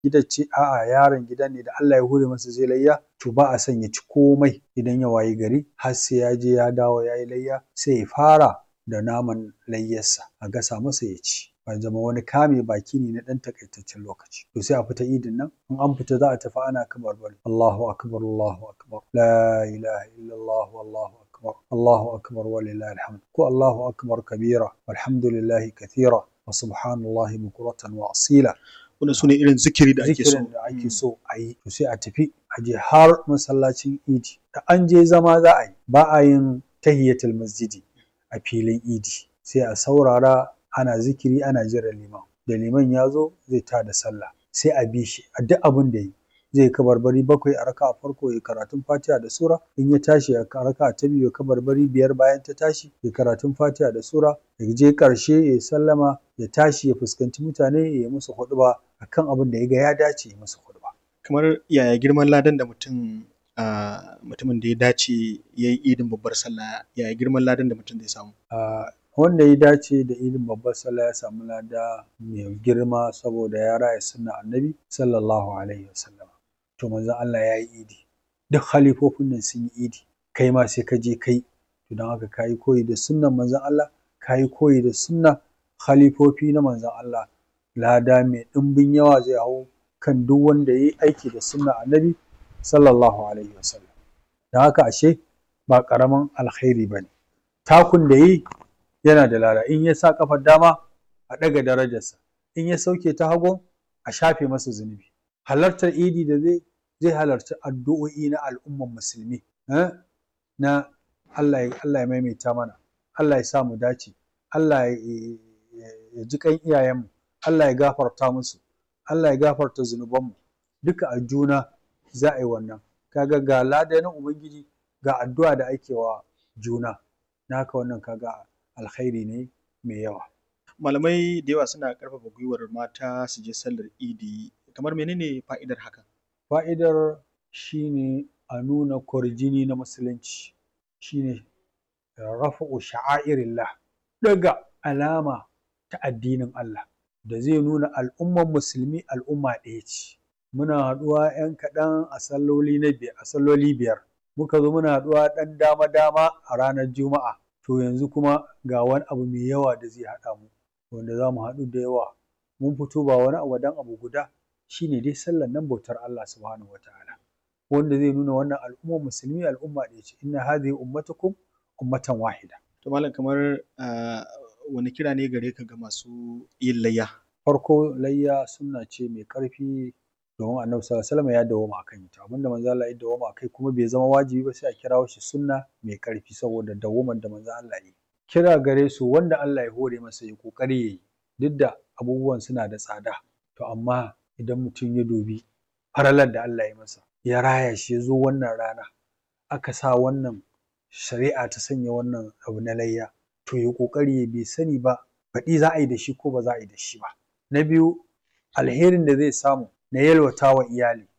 gidan ce a'a yaron gidan ne da Allah ya hore masa zai layya to ba a son ya ci komai idan ya wayi gari har sai ya je ya dawo ya yi layya sai ya fara da naman layyarsa a gasa masa ya ci ya zama wani kame baki ne na ɗan takaitaccen lokaci to sai a fita idin nan in an fita za a tafi ana kabarbari Allahu akbar Allahu akbar la ilaha illallah wallahu akbar Allahu akbar walillahi alhamd ko Allahu akbar kabira walhamdulillahi kathira wa subhanallahi bukuratan wa asila wannan sune irin zikiri da ake so zikirin da ake so a yi to sai a tafi a je har masallacin idi da an je zama za a yi ba a yin tahiyatul masjidi a filin idi sai a saurara ana zikiri ana jiran liman da liman ya zo zai ta da sallah sai a bi shi a duk abin da yi zai kabarbari bakwai a raka a farko ya karatun fatiha da sura in ya tashi a raka ta biyu ya kabarbari biyar bayan ta tashi ya karatun fatiha da sura ya je karshe ya sallama ya tashi ya fuskanci mutane ya yi musu huɗuba akan abin da ya ga ya dace ya musu huɗuba kamar yaya girman ladan da mutum ah, mutumin da ya dace ya yi idin babbar sallah yaya girman ladan da mutum zai samu Ah, wanda ya dace da idin babbar sallah ya samu lada mai girma saboda ya raya sunna annabi sallallahu alaihi wasallam to manzon Allah ya yi idi duk halifofin nan sun yi idi kai ma sai ka je kai to don haka ka yi koyi da sunnan manzon Allah ka yi koyi da sunna halifofi na manzon Allah lada mai ɗimbin yawa zai hau kan duk wanda ya yi aiki da sunna annabi sallallahu alaihi wasallam don haka ashe ba ƙaramin alkhairi ba ne takun da yi yana da lada in ya sa kafar dama a ɗaga darajarsa in ya sauke ta hagu a shafe masa zunubi halartar idi da zai zai halarci addu'o'i na al'umman musulmi eh? na Allah ya Allah ya maimaita mana Allah ya sa mu dace Allah ya ya ji kan iyayenmu Allah ya gafarta musu Allah ya gafarta zunubanmu duka a juna za a yi wannan kaga ga lada na ubangiji ga addu'a da ake wa juna na haka wannan kaga alkhairi ne mai yawa malamai da yawa suna ƙarfafa gwiwar mata su je sallar idi kamar menene fa'idar hakan fa'idar shine a nuna kwarjini na musulunci shine rafa'u sha'airillah daga alama ta addinin Allah da zai nuna al'umman musulmi al'umma ɗaya ce muna haɗuwa 'yan kaɗan a salloli na biyar a salloli biyar muka zo muna haɗuwa ɗan dama dama a ranar juma'a to yanzu kuma ga wani abu mai yawa da zai haɗa mu wanda za mu haɗu da yawa mun fito ba wani abu dan abu guda shine dai sallar nan bautar Allah subhanahu wataala wanda zai nuna wannan al'ummar musulmi al'umma ɗaya ce inna hadhihi ummatukum ummatan wahida to malam kamar ah, wani kira ne gare ka ga masu yin layya farko layya sunna ce mai ƙarfi domin annabi sallallahu alaihi wasallam ya dawwama akan ita abinda manzo Allah ya dawwama akai kuma bai zama wajibi ba sai a kirawo shi sunna mai ƙarfi saboda dawwaman da manzo Allah ya yi kira gare su wanda Allah ya hore masa ya kokari yayi duk da abubuwan suna da tsada to amma idan mutum ya dubi faralar da Allah ya masa ya raya shi ya zo wannan rana aka sa wannan shari'a ta sanya wannan abu na layya to ya kokari ya bai sani ba baɗi za a yi da shi ko ba za a yi da shi ba na biyu alherin da zai samu na yalwata wa iyali